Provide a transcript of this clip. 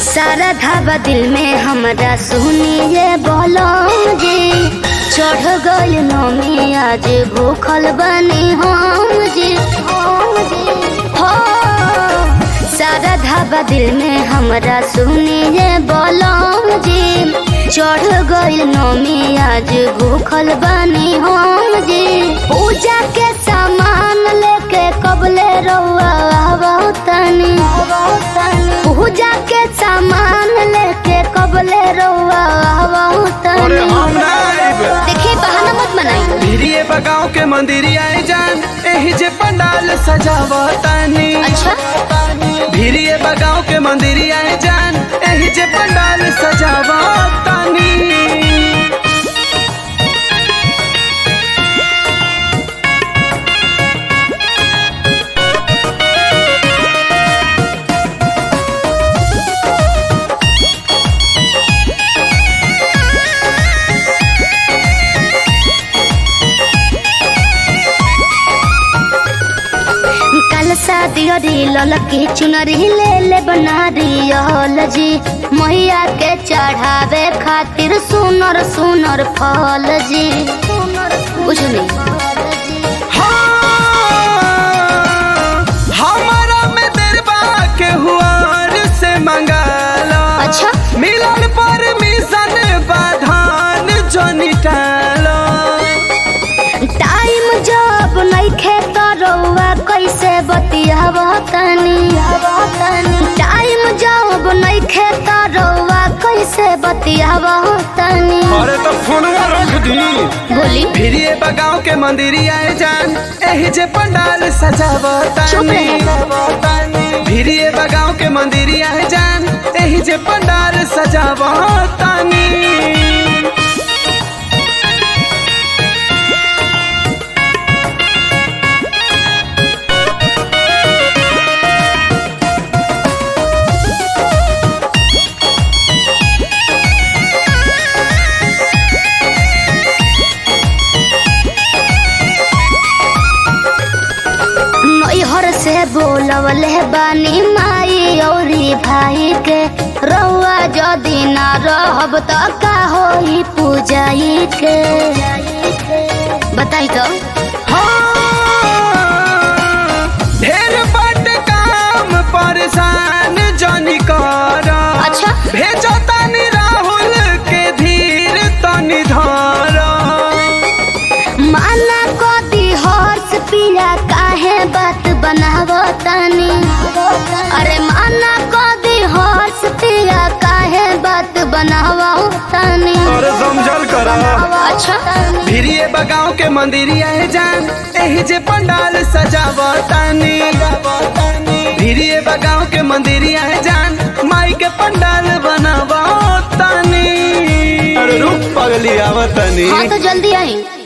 सारा धाबा दिल में हमरा सुनिए बोलो जी चढ़ गल नमी आज भूखल बनी हम जी हो सारा धाबा दिल में हमरा सुनिए बोलो जी चढ़ गल नमी आज भूखल बनी हम जी पूजा के सामान लेके कबले रउआ तनी पूजा के सामान लेके कबले रउआ अरे हम ना आइब देखिए बहाना मत बनाई भिरिये बगाव के मंदिरिया जान एही जे पंडाल सजावतानी अच्छा भिरिये बगाव के मंदिरिया जान एही जे पंडाल सजावतानी कल शादी अरी ललकी चुनरी ले ले बना रियल जी मैया के चढ़ावे खातिर सुनर सुनर फल जी कुछ नहीं हाँ, हमारा में देरबा के हुआर से मंगाला अच्छा मिलन पर मिशन बाधान जोनी टाला टाइम जब नहीं खेत रउआ कैसे बतियाब तनी टाइम जब नहीं खेत रउआ कैसे बतियाब तनी अरे तो फोनवा रख दी बोली भिरिये बगाव के मंदिरिया जान एही जे पंडाल चुप सजावतानी रहे। भिरिये बगाव के मंदिरिया जान एही जे पंडाल सजावतानी नैहर से बोलवले बानी माई औरी भाई के रउआ जदी ना रहब त का होई पूजाई के बताई तो ढेर बट काम परेशान जनी कर अच्छा। भेजो तनी राहुल के धीर तनी धर माना को दी हर्ष पिया काहे बात बनाव तनी अरे माना को दी हर्ष पिया काहे बात बनाव तनी अरे समझल कर अच्छा भिरिये बगाव के मंदिरिया जान एही जे पंडाल सजावतानी भिरिये बगाव के मंदिरिया जान माई के पंडाल बनावतानी अरे रूप पगली आवतानी हाँ तो जल्दी आई